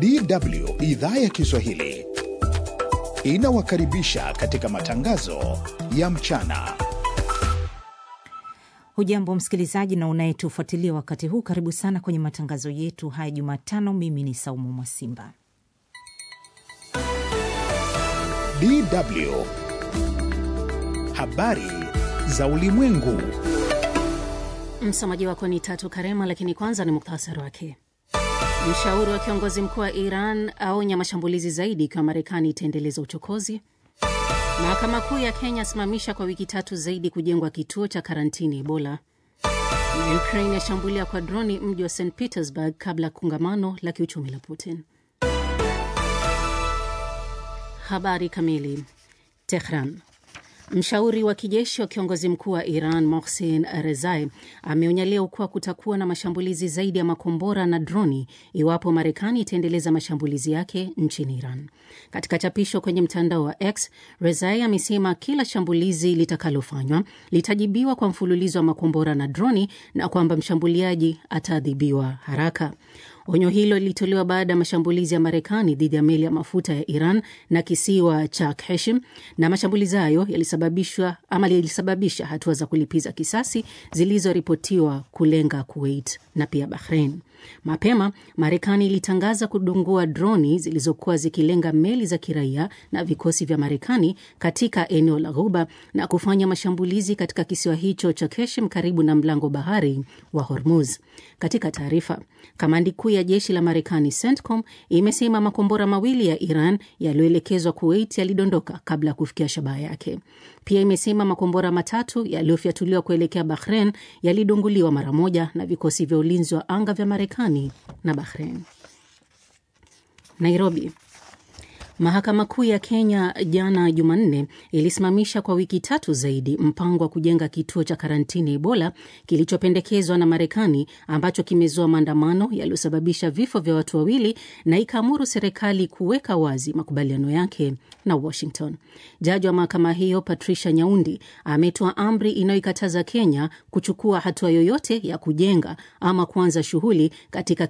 DW idhaa ya Kiswahili inawakaribisha katika matangazo ya mchana. Hujambo msikilizaji na unayetufuatilia wakati huu, karibu sana kwenye matangazo yetu haya Jumatano. Mimi ni Saumu Mwasimba. DW habari za ulimwengu. Msomaji wako ni Tatu Karema, lakini kwanza ni muktasari wake. Mshauri wa kiongozi mkuu wa Iran aonya mashambulizi zaidi ikiwa Marekani itaendeleza uchokozi. Mahakama Kuu ya Kenya asimamisha kwa wiki tatu zaidi kujengwa kituo cha karantini Ebola. Ukraine yashambulia kwa droni mji wa St Petersburg kabla ya kongamano la kiuchumi la Putin. Habari kamili. Tehran. Mshauri wa kijeshi wa kiongozi mkuu wa Iran Mohsen Rezai ameonya leo kuwa kutakuwa na mashambulizi zaidi ya makombora na droni iwapo Marekani itaendeleza mashambulizi yake nchini Iran. Katika chapisho kwenye mtandao wa X, Rezai amesema kila shambulizi litakalofanywa litajibiwa kwa mfululizo wa makombora na droni na kwamba mshambuliaji ataadhibiwa haraka. Onyo hilo lilitolewa baada ya mashambulizi ya Marekani dhidi ya meli ya mafuta ya Iran na kisiwa cha Heshim, na mashambulizi hayo yalisababishwa ama yalisababisha hatua za kulipiza kisasi zilizoripotiwa kulenga Kuwait na pia Bahrain. Mapema Marekani ilitangaza kudungua droni zilizokuwa zikilenga meli za kiraia na vikosi vya Marekani katika eneo la Ghuba na kufanya mashambulizi katika kisiwa hicho cha Heshim karibu na mlango bahari wa Hormuz. Katika taarifa, kamandi kuu ya jeshi la Marekani CENTCOM imesema makombora mawili ya Iran yaliyoelekezwa Kuwait yalidondoka kabla ya kufikia shabaha yake. Pia imesema makombora matatu yaliyofyatuliwa kuelekea Bahrain yalidunguliwa mara moja na vikosi vya ulinzi wa anga vya Marekani na Bahrain. Nairobi. Mahakama Kuu ya Kenya jana Jumanne ilisimamisha kwa wiki tatu zaidi mpango wa kujenga kituo cha karantini Ebola kilichopendekezwa na Marekani ambacho kimezua maandamano yaliyosababisha vifo vya watu wawili na ikaamuru serikali kuweka wazi makubaliano yake na Washington. Jaji wa mahakama hiyo Patricia Nyaundi ametoa amri inayoikataza Kenya kuchukua hatua yoyote ya kujenga ama kuanza shughuli katika